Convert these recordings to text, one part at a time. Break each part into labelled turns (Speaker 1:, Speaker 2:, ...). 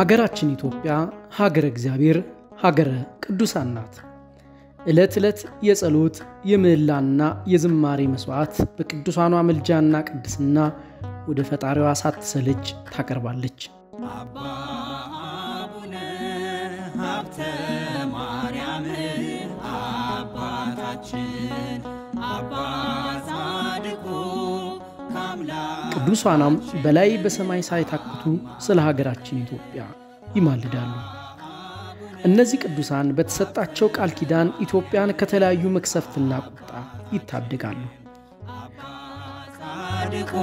Speaker 1: ሀገራችን ኢትዮጵያ ሀገረ እግዚአብሔር ሀገረ ቅዱሳን ናት። ዕለት ዕለት የጸሎት የምህላና የዝማሬ መሥዋዕት በቅዱሳኗ ምልጃና ቅድስና ወደ ፈጣሪዋ ሳትሰለች ታቀርባለች።
Speaker 2: አባ አቡነ ሀብተ ማርያም አባታችን አባ ጻድቁ ከአምላክ
Speaker 1: ቅዱሳኗም በላይ በሰማይ ሳይታክቱ ስለ ሀገራችን ኢትዮጵያ ይማልዳሉ። እነዚህ ቅዱሳን በተሰጣቸው ቃል ኪዳን ኢትዮጵያን ከተለያዩ መቅሰፍትና ቁጣ ይታደጋሉ።
Speaker 2: ጻድቁ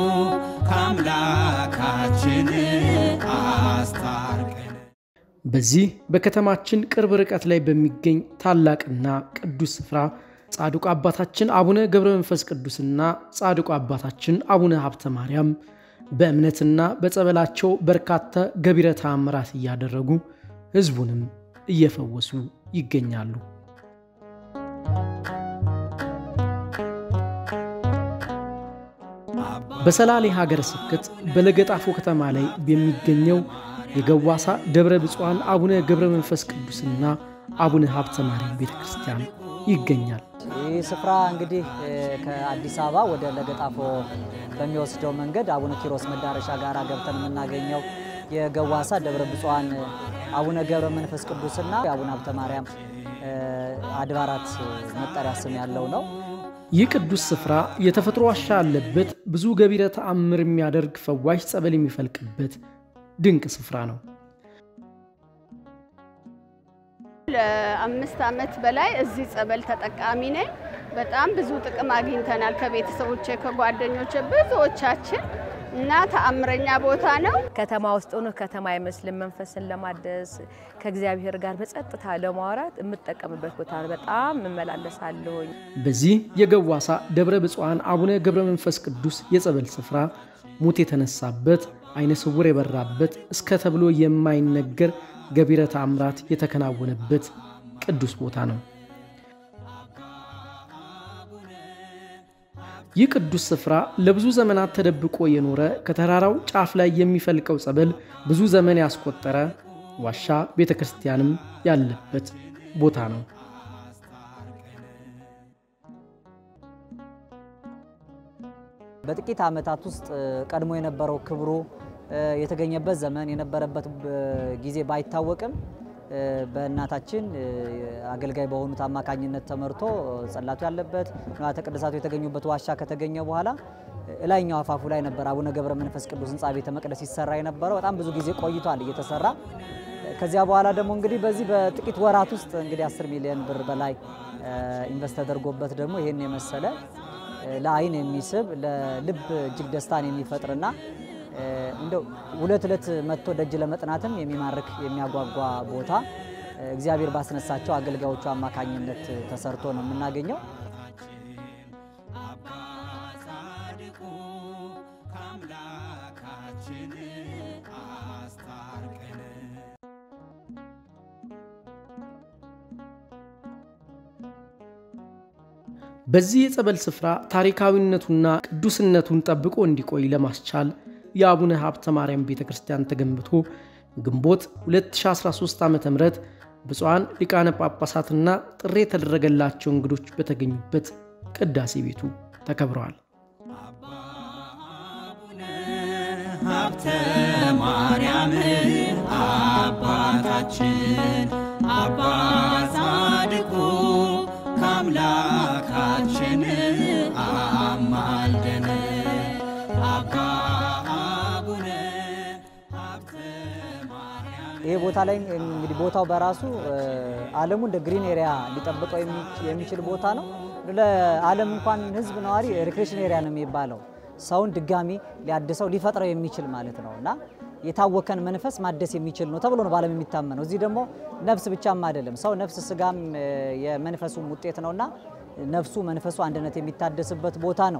Speaker 2: ከአምላካችን አስታርቀን
Speaker 1: በዚህ በከተማችን ቅርብ ርቀት ላይ በሚገኝ ታላቅና ቅዱስ ስፍራ ጻድቁ አባታችን አቡነ ገብረ መንፈስ ቅዱስና ጻድቁ አባታችን አቡነ ሀብተ ማርያም በእምነትና በጸበላቸው በርካታ ገቢረ ተአምራት እያደረጉ ሕዝቡንም እየፈወሱ ይገኛሉ። በሰላሌ ሀገረ ስብከት በለገጣፎ ከተማ ላይ በሚገኘው የገዋሳ ደብረ ብፁዓን አቡነ ገብረ መንፈስ ቅዱስና አቡነ ሀብተ ማርያም ቤተ ክርስቲያን ይገኛል።
Speaker 3: ይህ ስፍራ እንግዲህ ከአዲስ አበባ ወደ ለገጣፎ በሚወስደው መንገድ አቡነ ኪሮስ መዳረሻ ጋር ገብተን የምናገኘው የገዋሳ ደብረ ብፁዓን አቡነ ገብረ መንፈስ ቅዱስና የአቡነ ሀብተ ማርያም አድባራት መጠሪያ ስም ያለው ነው።
Speaker 1: ይህ ቅዱስ ስፍራ የተፈጥሮ ዋሻ ያለበት ብዙ ገቢረ ተአምር የሚያደርግ ፈዋሽ ጸበል የሚፈልቅበት ድንቅ ስፍራ ነው።
Speaker 4: ለአምስት ዓመት በላይ እዚህ ጸበል ተጠቃሚ ነኝ። በጣም ብዙ ጥቅም አግኝተናል ከቤተሰቦቼ ከጓደኞቼ ብዙዎቻችን እና ተአምረኛ ቦታ ነው።
Speaker 5: ከተማ ውስጥ ሆኖ ከተማ አይመስልም። መንፈስን ለማደስ ከእግዚአብሔር ጋር በጸጥታ ለማውራት የምጠቀምበት ቦታ ነው። በጣም እመላለሳለሁኝ።
Speaker 1: በዚህ የገዋሳ ደብረ ብፁዓን አቡነ ገብረ መንፈስ ቅዱስ የጸበል ስፍራ ሙት የተነሳበት አይነ ስውር የበራበት እስከ ተብሎ የማይነገር ገቢረ ተአምራት የተከናወነበት ቅዱስ ቦታ ነው። ይህ ቅዱስ ስፍራ ለብዙ ዘመናት ተደብቆ የኖረ ከተራራው ጫፍ ላይ የሚፈልቀው ጸበል ብዙ ዘመን ያስቆጠረ ዋሻ ቤተ ክርስቲያንም ያለበት ቦታ ነው።
Speaker 3: በጥቂት ዓመታት ውስጥ ቀድሞ የነበረው ክብሩ የተገኘበት ዘመን የነበረበት ጊዜ ባይታወቅም በእናታችን አገልጋይ በሆኑት አማካኝነት ተመርቶ ጸላቱ ያለበት ንዋያተ ቅድሳቱ የተገኙበት ዋሻ ከተገኘ በኋላ እላይኛው አፋፉ ላይ ነበር አቡነ ገብረ መንፈስ ቅዱስ ሕንፃ ቤተ መቅደስ ሲሰራ የነበረው። በጣም ብዙ ጊዜ ቆይቷል እየተሰራ። ከዚያ በኋላ ደግሞ እንግዲህ በዚህ በጥቂት ወራት ውስጥ እንግዲህ 10 ሚሊዮን ብር በላይ ኢንቨስት ተደርጎበት ደግሞ ይህን የመሰለ ለአይን የሚስብ ለልብ እጅግ ደስታን የሚፈጥርና እንደው ሁለት ዕለት መጥቶ ደጅ ለመጥናትም የሚማርክ የሚያጓጓ ቦታ እግዚአብሔር ባስነሳቸው አገልጋዮቹ አማካኝነት ተሰርቶ ነው የምናገኘው።
Speaker 2: አባ ጻድቁ ከአምላካችን አስታርቀን
Speaker 1: በዚህ የጸበል ስፍራ ታሪካዊነቱና ቅዱስነቱን ጠብቆ እንዲቆይ ለማስቻል የአቡነ ሀብተ ማርያም ቤተ ክርስቲያን ተገንብቶ ግንቦት 2013 ዓ ም ብፁዓን ሊቃነ ጳጳሳትና ጥሪ የተደረገላቸው እንግዶች በተገኙበት ቅዳሴ ቤቱ ተከብረዋል።
Speaker 2: አቡነ ሀብተ ማርያም አባታችን አባ ጻድቁ ከአምላካችን አማልደን አባ አቡነ ሀብተ ማርያም
Speaker 3: ይሄ ቦታ ላይ እንግዲህ ቦታው በራሱ ዓለሙ እንደ ግሪን ኤሪያ ሊጠብቀው የሚችል ቦታ ነው። ለዓለም እንኳን ሕዝብ ነዋሪ ሪክሬሽን ኤሪያ ነው የሚባለው። ሰውን ድጋሚ ሊያድሰው ሊፈጥረው የሚችል ማለት ነው እና የታወከን መንፈስ ማደስ የሚችል ነው ተብሎ ነው በዓለም የሚታመነው። እዚህ ደግሞ ነፍስ ብቻም አይደለም ሰው ነፍስ ስጋም የመንፈሱም ውጤት ነውና ነፍሱ መንፈሱ አንድነት የሚታደስበት ቦታ ነው።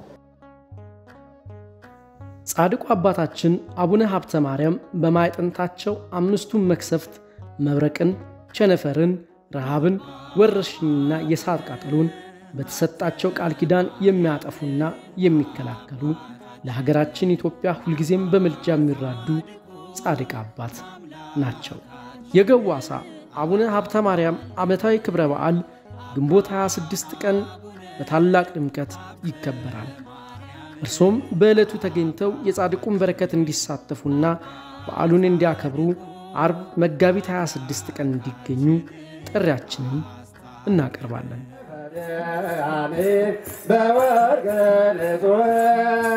Speaker 1: ጻድቁ አባታችን አቡነ ሀብተ ማርያም በማዕጠንታቸው አምስቱን መክሰፍት መብረቅን፣ ቸነፈርን፣ ረሃብን፣ ወረርሽኝና የእሳት ቃጠሎን በተሰጣቸው ቃል ኪዳን የሚያጠፉና የሚከላከሉ ለሀገራችን ኢትዮጵያ ሁልጊዜም በምልጃ የሚራዱ ጻድቅ አባት ናቸው። የገዋሳ አቡነ ሀብተ ማርያም ዓመታዊ ክብረ በዓል ግንቦት 26 ቀን በታላቅ ድምቀት ይከበራል። እርሶም በዕለቱ ተገኝተው የጻድቁን በረከት እንዲሳተፉና በዓሉን እንዲያከብሩ አርብ መጋቢት 26 ቀን እንዲገኙ ጥሪያችንን እናቀርባለን።
Speaker 6: በወርቅ ንጹሕ